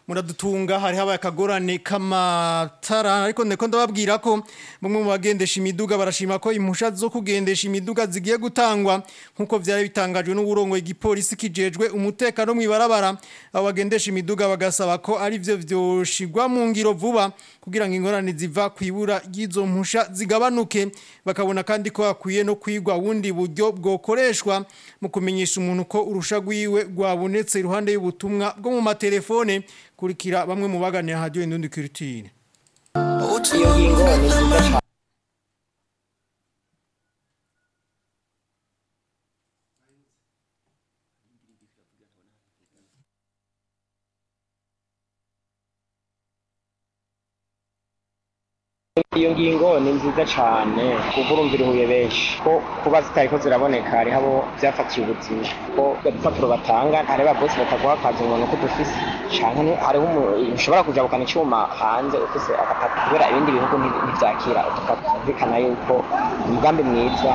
muradutunga hari habaye akagorane k'amatara ariko ndeko ndababwira ko bamwe mu bagendesha imiduga barashima ko impusha zo kugendesha imiduga zigiye gutangwa nk'uko vyari bitangajwe n'uburongo igipolisi kijejwe umutekano mw'ibarabara abo bagendesha imiduga bagasaba ko ari vyo vyoshigwa mu ngiro vuba kugira ngo ingorane ziva kwibura ry'izo mpusha zigabanuke bakabona kandi ko hakwiye no kwigwa wundi buryo bwokoreshwa mu kumenyesha umuntu ko urusha rwiwe rwabonetse iruhande y'ubutumwa bwo mu matelefone kurikira bamwe mu baganira radio Indundi Culture iyo ngingo ni nziza cyane iyo ngingo ni nziza cyane kuko urumva iruhuye benshi ko kuba zitariko ziraboneka hariho abo byafatiye ubuzima ko udupapuro batanga hari ba bosi bataguha akazi umuntu ko dufise canke hariho umu- ushobora kujabukana icyuma hanze ufise agapapuro kubera ibindi bihugu nti- ntivyakira tukumvikana yuko umugambi mwiza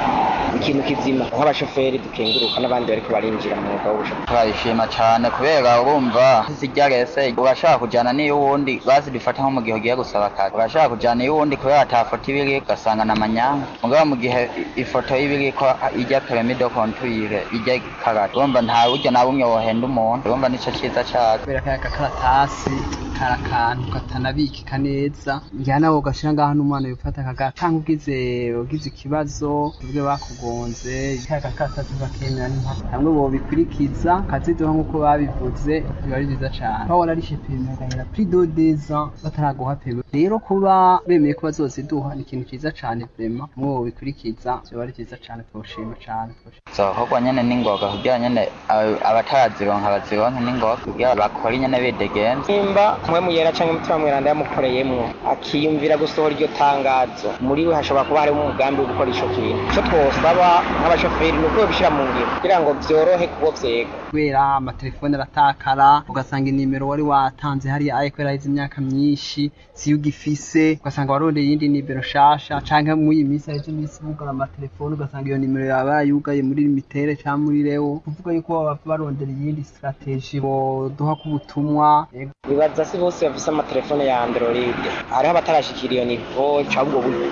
ikintu kizima nk'abashoferi dukenguruka n'abandi bariko barinjira mu mwuga w'ubushoferi turabishima cyane kubera urumva zijya rese urashaka kujyana n'iyo wundi bazi dufata nko mu gihe ugiye gusaba akazi urashaka kujyana iyo wundi kubera ata foto iba iri ugasanga na manyanga mugabo mu gihe ifoto iba iri ko ijya peremido kontwire ijya karate urumva nta buryo na bumwe wohenda umuntu urumva nicyo cyiza cyazo kubera kaya gakaratasi kari akantu katanabikika neza njyana nawe ugashira ngaho n'umwana yufata akagatanga ugize ugize ikibazo ubwe bakugonze kaya gakaratasi bakemera n'impaka hamwe bobikurikiza kaziduha nk'uko babivuze biba ari byiza cane aho wararishe peme agahera pri dodeza bataraguha peme rero kuba bemeye ko bazoziduha ni ikintu ciza cane vrema hamwe bobikurikiza vyoba ari vyiza cane twoshima cane twoshima zokorwa nyene n'ingoga kugira nyene aba- abatarazironka bazironke n'ingoga kugira bakore nyene bidegenza nimba mwe muyera canke umutima mweranda yamukoreyemwo akiyumvira gusohora iryo tangazo muri we hashobora kuba harimo umugambi wo gukora ico kintu ico twosaba nk'abashoferi ni uko babishira mu ngiro kugira ngo vyorohe kubo vyega kubera amatelefone aratakara ugasanga inimero wari watanze hariya ariko yarahize imyaka myinshi siyo ugifise ugasanga warondeye iyindi nimero nshasha canke muri iyi minsi haheze iminsi bugara amatelefone ugasanga iyo nimero yaba yarayugaye muri limitere canke muri rewo kuvuga yuko baba barondera iyindi strategie boduha k'ubutumwa Ego. bibaza si bose bafise amatelefone ya android hariho abatarashikira iyo nivo cabwo buryo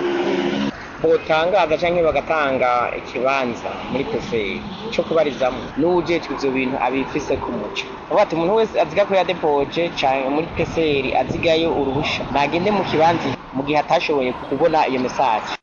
botangaza canke bagatanga ikibanza muri peferi co kubarizamwo n'uwujejwe ivyo bintu abifise ku muco avuga ati umuntu wese aziga ko yadepoje canke muri peferi azigayo uruhusha nagende mu kibanza mu gihe atashoboye kubona iyo mesaje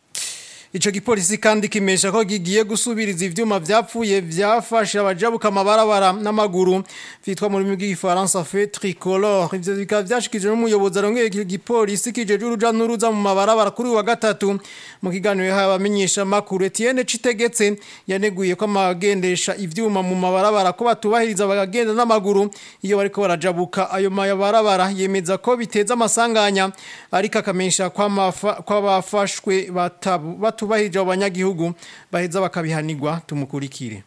Ico gipolisi kandi kimesha ko gigiye gusubiriza ivyuma vyapfuye vyafashe abajabuka amabarabara n'amaguru vyitwa mu rurimi rw'igifaransa fe tricolore ivyo bikaba vyashikije n'umuyobozi arongeye iki gipolisi kijeje uruja n'uruza mu mabarabara kuri uyu wa gatatu mu kiganiro yahaye abamenyesha makuru Etienne Citegetse yaneguye ko amagendesha ivyuma mu mabarabara ko batubahiriza bagagenda n'amaguru iyo bariko barajabuka ayo mabarabara yemeza ko biteza amasanganya ariko akamenyesha kw'abafashwe batabu batubahirije abo banyagihugu baheza bakabihanirwa tumukurikire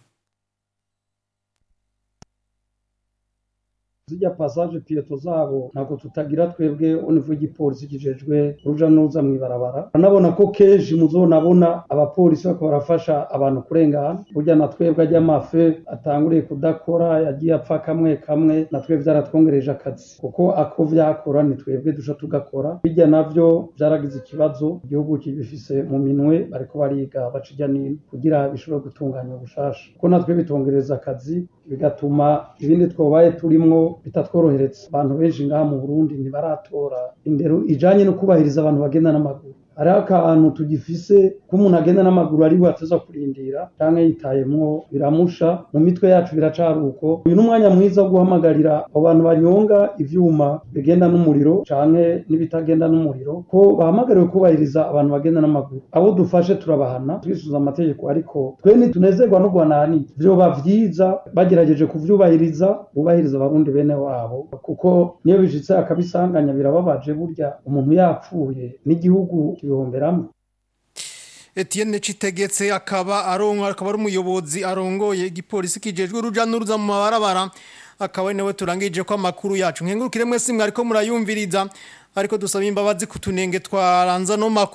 zijya passage piyeto zabo ntabwo tutagira twebwe univu y'igipolisi kijejwe uruja n'uruza mw'ibarabara anabona ko kenshi muzonabona abapolisi bariko barafasha abantu kurengana burya na twebwe ajya amafe atanguriye kudakora yagiye apfa kamwe kamwe na twebwe vyaratwongereje akazi kuko ako vyakora ni twebwe duca tugakora bijya navyo vyaragize ikibazo igihugu kibifise mu minwe bariko bariga baca ijya nino kugira bishobore gutunganya ubushasha kuko natwe bitongereza akazi bigatuma ibindi twobaye turimwo bitatworohereza abantu benshi ngaha mu burundi ntibaratora indero ijanye no kubahiriza abantu bagenda n'amaguru hariho akantu tugifise ko umuntu agenda n'amaguru ari we ateza kurindira canke yitayemwo biramusha mu mitwe yacu biracari uko uyu ni umwanya mwiza wo guhamagarira abo bantu banyonga ivyuma bigenda n'umuriro canke n'ibitagenda n'umuriro ko bahamagariwe kubahiriza abantu bagenda n'amaguru abo dufashe turabahana twisuza amategeko ariko twe ntitunezerwa no guhanahani vyoba vyiza bagerageje kuvyubahiriza bubahiriza abarundi bene wabo kuko niyo bishitse akabisanganya birababaje burya umuntu yapfuye n'igihugu kibihomberamo Etienne Citegetse akaba aronka akaba ari umuyobozi arongoye igipolisi kijejwe uruja n'uruza mu mabarabara akaba nawe turangije ko amakuru yacu nkengurukire mwese mwariko murayumviriza ariko dusaba imbabazi kutunenge twaranza no makuru